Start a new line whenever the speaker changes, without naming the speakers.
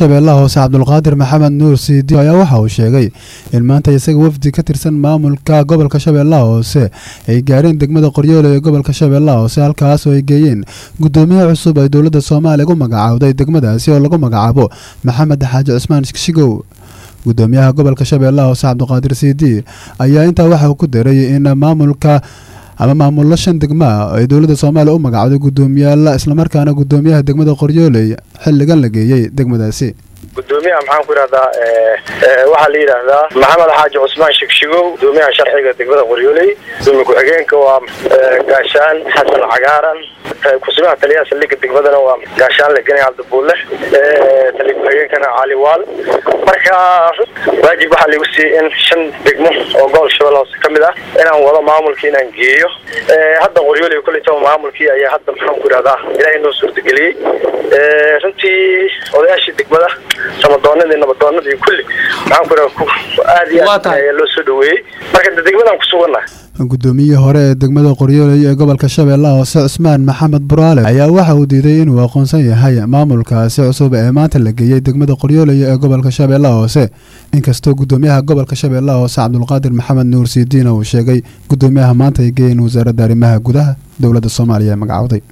shabeellaha hoose cabdulqaadir maxamed nuur siidi ayaa waxa uu sheegay in maanta isaga wafdi ka tirsan maamulka gobolka shabeellaha hoose ay gaareen degmada qoryoole ee gobolka shabeellaha hoose halkaas oo ay geeyeen guddoomiye cusub ay dowladda soomaaliya gu magacaawday degmadaasi oo lagu magacaabo maxamed xaaji cusmaan shigshigow guddoomiyaha gobolka shabeellaha hoose cabdiqaadir siidi ayaa intaa waxa uu ku daray in maamulka ama maamullo shan degma ah ay dowladda soomaaliya u magacawday guddoomiyaal islamarkaana guddoomiyaha degmada qoryooley xilligan la geeyey degmadaasi
gudoomiyaha maxaan ku yidhahdaa waxaa la yidhaahdaa maxamed xaaji cusmaan shigshigow gudoomiyaha sharciga degmada qoryooley gudoomiye ku-xigeenka waa gaashaan xasan cagaaran kusugaha taliyaha saldhigga degmadana waa gaashaan legeni cabdibuulle taliya ku-xigeenkana cali waal marka waajib waxaa laigu siiyey in shan degmo oo gobol shabeelle hoose ka mid ah inaan wado maamulkii inaan geeyo hadda qoryooley koleytaba maamulkii ayaa hadda maxaan ku yidhahdaa ilaahay noo suurtageliyey runtii odayaashii degmada samadoonadii nabadoonadii kulli maxaan ku yidhahdaa aad iyo aad ayaa loo soo dhaweeyey marka de degmadaan ku sugannahay
guddoomiyihii hore ee degmada qoryooley ee gobolka shabeellaha hoose cusmaan maxamed buraale ayaa waxa uu diiday inuu aqoonsan yahay maamulkaasi cusub ee maanta la geeyey degmada qoryooley ee gobolka shabeellaha hoose inkastoo guddoomiyaha gobolka shabeellaha hoose cabdulqaadir maxamed nuur siidiina uu sheegay guddoomiyaha maanta ay geeyeen wasaaradda arrimaha gudaha dowladda soomaaliya ee magacawday